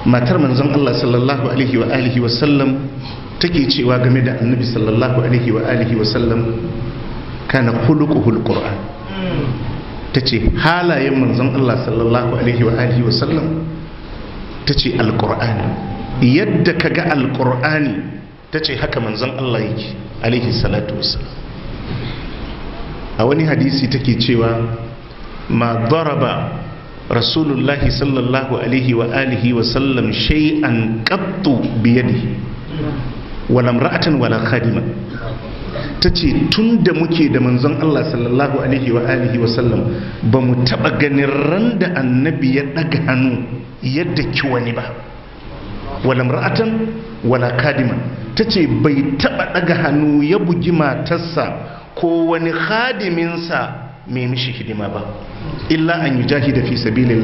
matar manzon Allah sallallahu alaihi wa alihi wa sallam take cewa game da annabi sallallahu alaihi wa alihi wa sallam kana khuluquhul qur'an tace halayen manzon Allah sallallahu alaihi wa alihi wa sallam tace alqur'ani yadda kaga alqur'ani tace haka manzon Allah yake alaihi salatu wassalam a wani hadisi take cewa ma daraba rasulullahi sallallahu alaihi wa alihi wa sallam shay'an qattu biyadihi wala imra'atan wala khadima tace tun da muke da manzon Allah sallallahu alaihi wa alihi wa sallam ba mu taba ganin ran da annabi ya daga hannu yadda ki wani ba wala imra'atan wala khadima tace bai taba daga hannu ya bugi matarsa ko wani khadiminsa mai mishi hidima ba illa an yi jahida fi sabilin